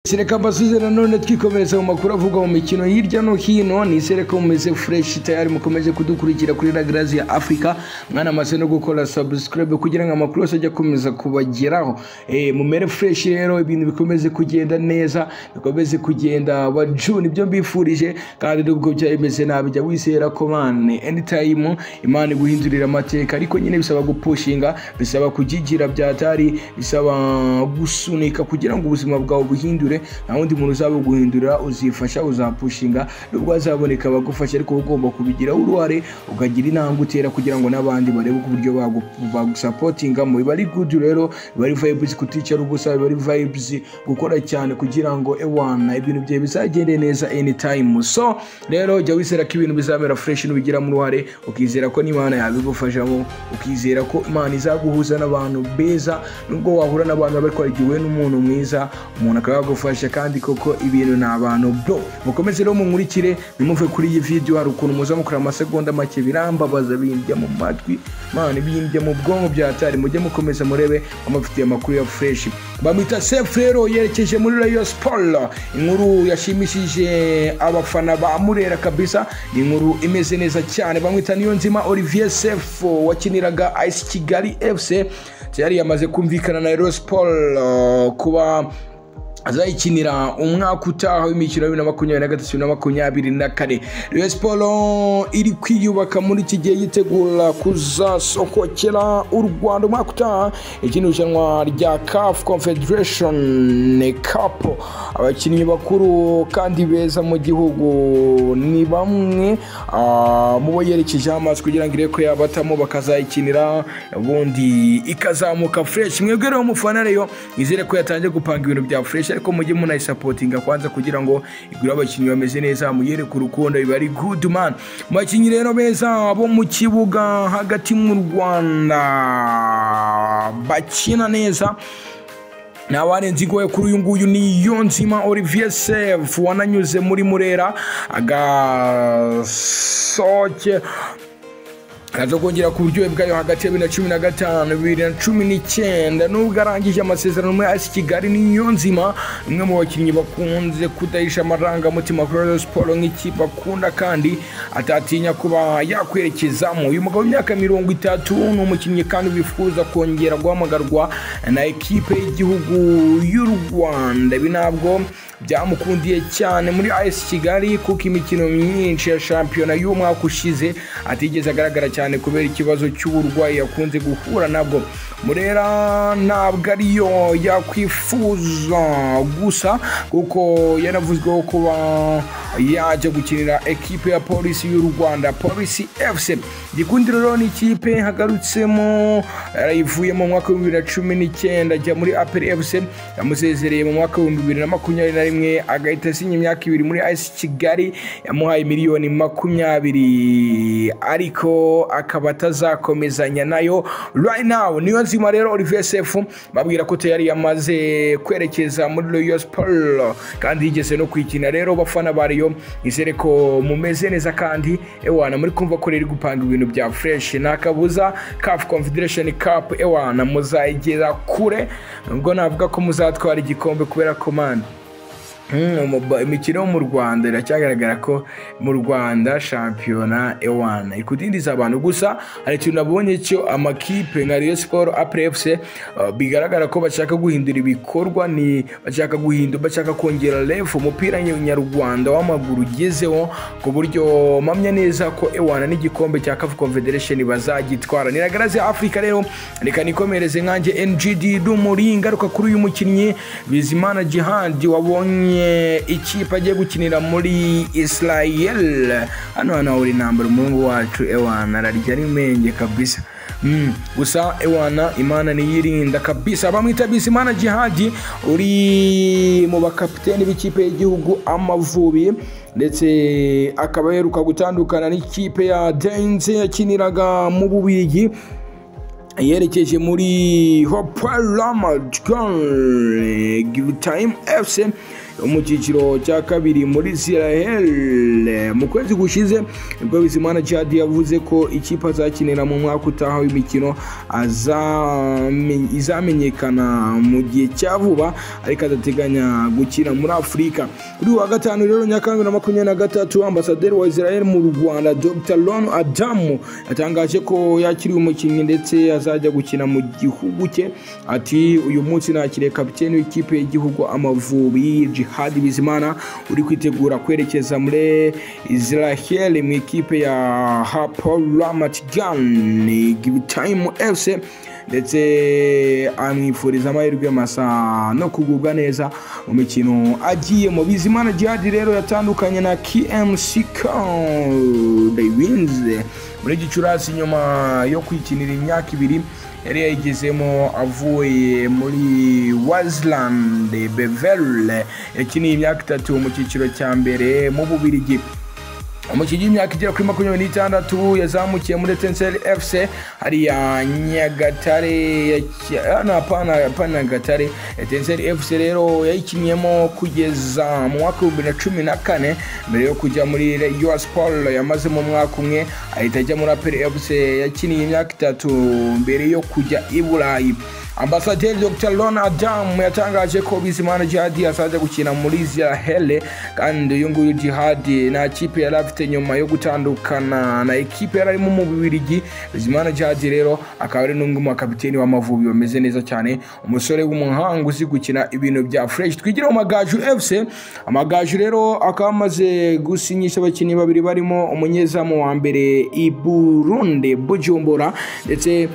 sereka mbasuze nanone twikomereza mu makuru avugwa mu mikino hirya no hino ni sereka mumeze fureshi tayari mukomeje kudukurikira kuri la garazi ya afurika mwanamaze no gukora sabusikarabe kugira ngo amakuru yose ajye akomeza kubageraho Eh, mumere fureshi rero ibintu bikomeze kugenda neza bikomeze kugenda baju nibyo mbifurije kandi nubwo byaba bimeze nabi jya wizera ko mane enitayimu imana iguhindurira amateka ariko nyine bisaba gupushinga bisaba kujigira byatari bisaba gusunika kugira ngo ubuzima bwawe buhindure nta wundi muntu uzabuguhindura uzifasha uzapushinga nubwo hazaboneka abagufasha ariko wowe ugomba kubigiraho uruhare ukagira intambwe utera kugira ngo n'abandi barebe uko uburyo bagu- bagusapotingamo biba ari gudu rero biba ari vibes kuticara ubusa biba ari vibes gukora cyane kugira ngo ewana ibintu byawe bizagende neza anytime so rero jya wizera ko ibintu bizamera fresh nubigiramo uruhare ukizera ko n'imana yabigufashamo ukizera ko imana izaguhuza n'abantu beza nubwo wahura n'abantu ariko igihe n'umuntu mwiza umuntu akaba yagufasha kandi koko ibintu ni abantu bro mukomeze rero mumurikire nimuve kuri iyi video hari ukuntu muza mukora amasegonda make birambabaza bindya mu matwi mana bindya mu bwonko byatari mujye mukomeza murebe amafitiye amakuru ya fresh bamwita sefu rero yerekeje muri rayo siporo inkuru yashimishije abafana ba murera kabisa ni inkuru imeze neza cyane bamwita niyo nzima olivier sefu wakiniraga ice kigali fc yari yamaze kumvikana na rayo siporo kuba azayikinira umwaka utaha w'imikino ya bibiri na makumyabiri na gatatu na makumyabiri na kane rayon siporo iri kwiyubaka muri iki gihe yitegura kuzasokokera u rwanda umwaka utaha ikindi irushanwa rya caf confederation cup abakinnyi bakuru kandi beza mu gihugu ni bamwe ah, mu bo yerekejeho amaso kugira ngo irebe ko yabatamo bakazayikinira ubundi ikazamuka fresh mwebwe rero mufana rero nizere ko yatangiye gupanga ibintu bya fresh ariko mujye munayisapotinga kwanza kugira ngo igure abakinnyi bameze neza muyereke urukundo biba ari good man mu bakinnyi rero beza bo mu kibuga hagati mu rwanda bakina neza nabane nzigoye kuri uyu nguyu ni yo nzima olivier sef wananyuze muri murera agasoke araza kongera ku buryohe bwayo hagati ya bibiri na cumi na gatanu bibiri na cumi n'icyenda nubwo arangije amasezerano muri asi kigali niyo nzima umwe mu bakinnyi bakunze kudahisha amarangamutima kuri Rayon siporo nk'ikipe akunda kandi atatinya kuba yakwerekezamo uyu mugabo w'imyaka mirongo itatu ni umukinnyi kandi wifuza kongera guhamagarwa na ekipe y'igihugu y'u rwanda ibi ntabwo byamukundiye cyane muri as kigali kuko imikino myinshi ya shampiyona y'umwaka ushize atigeze agaragara cyane kubera ikibazo cy'uburwayi yakunze guhura nabwo murera ntabwo ariyo yakwifuza gusa kuko yaravuzweho kuba yajya gukinira ekipe ya polisi y'u rwanda polisi fc gikundi rero ni ikipe hagarutsemo yarayivuyemo mu mwaka wa bibiri na cumi n'icyenda ajya muri aperi fc yamusezereye mu mwaka w'ibihumbi bibiri na makumyabiri na rimwe agahita asinya imyaka ibiri muri as kigali yamuhaye miliyoni makumyabiri ariko akaba atazakomezanya nayo right now niyo nzima rero olivier sefu babwira ko tayari yamaze kwerekeza muri royo siporo kandi yigeze no kwikina rero bafana ba Rayon, nizere ko mumeze neza kandi ewana muri kumva ko riri gupanga ibintu bya fresh nta kabuza caf confederation cup ewana muzayigera kure ubwo navuga ko muzatwara igikombe kubera komande imikino yo mu rwanda iracyagaragara ko mu rwanda shampiyona ewana ikudindiza abantu gusa hari ikintu nabonye cyo amakipe nka Rayon siporo apurefuse bigaragara ko bashaka guhindura ibikorwa ni bashaka guhindura bashaka kongera refu umupira nyarwanda w'amaguru ugezeho ku buryo mpamya neza ko ewana n'igikombe cya kafu confederation bazagitwara niragaraze afurika rero reka nikomereze nkanjye ngd rumuri ingaruka kuri uyu mukinnyi bizimana jihadi wabonye ikipe agiye gukinira muri israel hano hano uri nambara umuhungu wacu ewana ararya n'imenge kabisa Mm, gusa ewana imana niyirinda kabisa bamwita bisimana jihadi uri mu bakapiteni b'ikipe y'igihugu amavubi ndetse akaba aheruka gutandukana n'ikipe ya denze yakiniraga mu bubigi yerekeje muri hoparama give time fc yo mu cyiciro cya kabiri muri siraheli mu kwezi gushize nibwo bizimana jihadi yavuze ko ikipe azakinira mu mwaka utaha w'imikino azame- izamenyekana mu gihe cya vuba ariko adateganya gukina muri afurika kuri uyu wa gatanu rero nyakanga na makumyabiri na gatatu ambasaderi wa israel mu rwanda dr ron adamu yatangaje ko yakiriye umukinnyi ndetse azajya gukina mu gihugu cye ati uyu munsi nakiriye kapiteni w'ikipe y'igihugu amavubi jihad bizimana uri kwitegura kwerekeza muri israel mu ikipe ya haporamatigan time fc ndetse amwifuriza amahirwe masa no kugubwa neza mu mikino agiyemo bizimana jihadi rero yatandukanye na kmc winze muri gicurasi nyuma yo kwikinira imyaka ibiri yari yayigezemo avuye muri waziland beverle yakiniye imyaka itatu mu cyiciro cya mbere mu bubirigi umukinnyi w'imyaka igera kuri makumyabiri n'itandatu yazamukiye muri etenseri fc hariya nyagatare yaki- ah, no, hapana hapana nyagatare etenseri fc rero yayikinniyemo kugeza mu mwaka w'ibihumbi na cumi na kane mbere yo kujya muri Rayon Sport yamazemo umwaka umwe ahita ajya muri aperi fc yakiniye imyaka itatu mbere yo kujya i burayi ambasaderi dr lona adamu yatangaje ko bizimana jihadi azajya gukina muri israel kandi uyu nguyu jihadi nta kipe yari afite nyuma yo gutandukana na ekipe yari arimo mu bubirigi bizimana jihadi rero akaba ari n'umwe mu bakapiteni w'amavubi bameze neza cyane umusore w'umuhanga uzi gukina ibintu bya fresh twigire mu magaju fc amagaju rero akaba amaze gusinyisha abakinnyi babiri barimo umunyezamu wa mbere i burundi bujumbura ndetse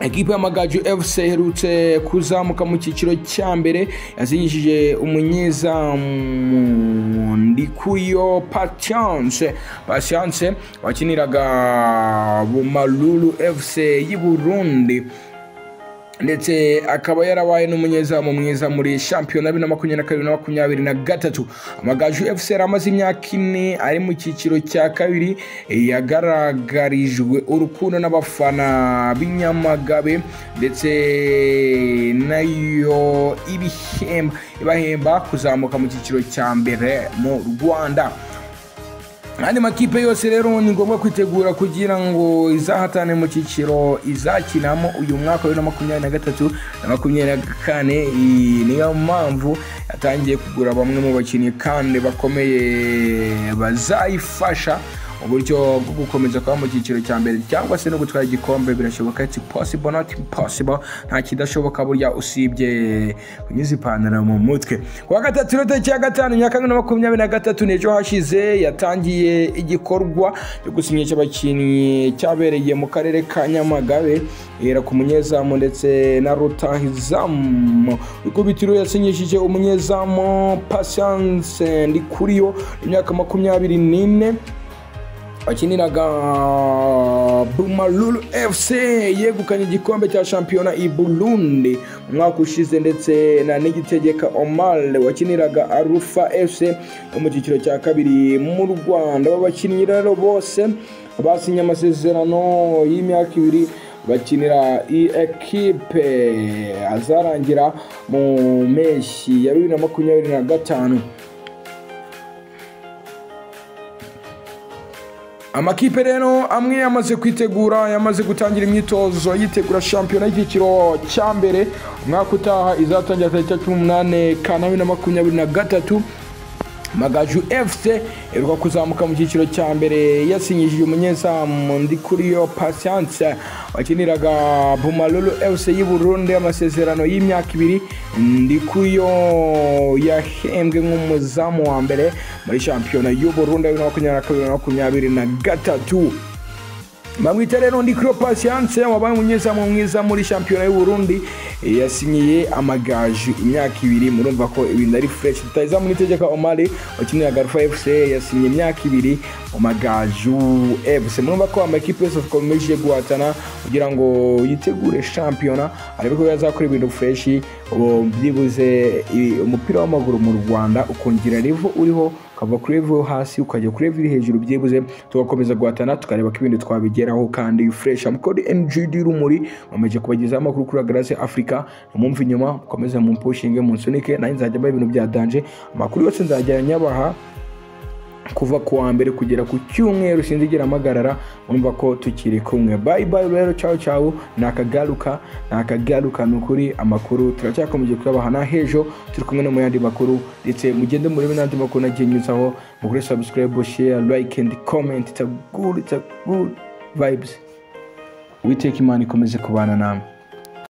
ekipa y'amagaju fc iherutse kuzamuka mu cyiciro cya mbere yazinyishije umunyezamu ndikuyo patience patience wakiniraga bumaruru fc y'i burundi ndetse akaba yarabaye n'umunyezamu mwiza muri shampiyona bibiri na makumyabiri na kabiri na makumyabiri na gatatu amagaju fc yari amaze imyaka ine ari mu cyiciro cya kabiri yagaragarijwe urukundo n'abafana b'inyamagabe ndetse nayo ibihemba ibahemba kuzamuka mu cyiciro cya mbere mu rwanda andi makipe yose rero ni ngombwa kwitegura kugira ngo izahatane mu cyiciro izakinamo uyu mwaka wa bibiri na makumyabiri na gatatu na makumyabiri na kane Iyi niyo mpamvu yatangiye kugura bamwe mu bakinnyi kandi bakomeye bazayifasha mu buryo bwo gukomeza kuba mu cyiciro cya mbere cyangwa se no gutwara igikombe birashoboka it's possible not impossible nta kidashoboka burya usibye kunyuza ipantaro mu mutwe kuwa gatatu rero tariki ya gatanu nyakanga na makumyabiri na gatatu n'ejo hashize yatangiye igikorwa cyo gusinyisha abakinnyi cyabereye mu karere ka nyamagabe ihera ku munyezamu ndetse na rutahizamu ikubitiro yasinyishije umunyezamu patience ndikuriyo imyaka makumyabiri n'ine wakiniraga bumaruru fc yegukanye igikombe cya shampiyona i burundi mu mwaka ushize ndetse na nigitegeka omar wakiniraga arufa fc yo mu cyiciro cya kabiri mu rwanda babakinnyi rero bose basinye amasezerano y'imyaka ibiri bakinira iyi ekipe azarangira mu mpeshyi ya bibiri na makumyabiri na gatanu amakipe rero amwe yamaze kwitegura yamaze gutangira imyitozo yitegura shampiyona y'icyiciro cya mbere umwaka utaha izatangira tariki ya cumi n'umunani kanama na makumyabiri na gatatu magaju fc iheruka kuzamuka mu cyiciro cya mbere yasinyishije umunyezamu ndikuriyo patience wakiniraga bumaruru fc y'i burundi amasezerano y'imyaka ibiri ndikuriyo yahembwe nk'umuzamu wa mbere muri shampiyona y'u burundi bibiri na makumyabiri na kabiri na makumyabiri na gatatu bamwita rero ndi kuri patience wabaye umunyezamu mwiza muri shampiyona y'u Burundi Eh, yasinyiye amagaju imyaka ibiri murumva ko ibintu ari fresh rutahizamu n'itegeka omari wakinira garufa fc yasinye imyaka ibiri mu magaju fc murumva ko amakipe yose akomeje guhatana kugira ngo yitegure shampiyona arebe ko yazakora ibintu fresh ubu byibuze i- umupira w'amaguru mu rwanda ukongera revo uriho ukava kuri level yo hasi ukajya kuri level iri hejuru byibuze tugakomeza guhatana tukareba ko ibindi twabigeraho kandi fureshi amukode NGD rumuri nkomeje kubagezaho amakuru kuri Grace Africa mumve inyuma mukomeze mumpushinge munsunike nanjye nzajya mbaha ibintu bya danje amakuru yose nzajya nyabaha kuva ku wa mbere kugera ku cyumweru sinzigera amagarara urumva ko tukiri kumwe bayi bayi rero cyawe cyawe ni akagaruka ni akagaruka ni ukuri amakuru turacyakomeje kuyabaha n'ahejo turi kumwe no mu yandi makuru ndetse mugende murebe n'andi makuru nagiye nyuzaho mugure subscribe share like and comment it's a good it's a good vibes witeka imana ikomeze kubana namwe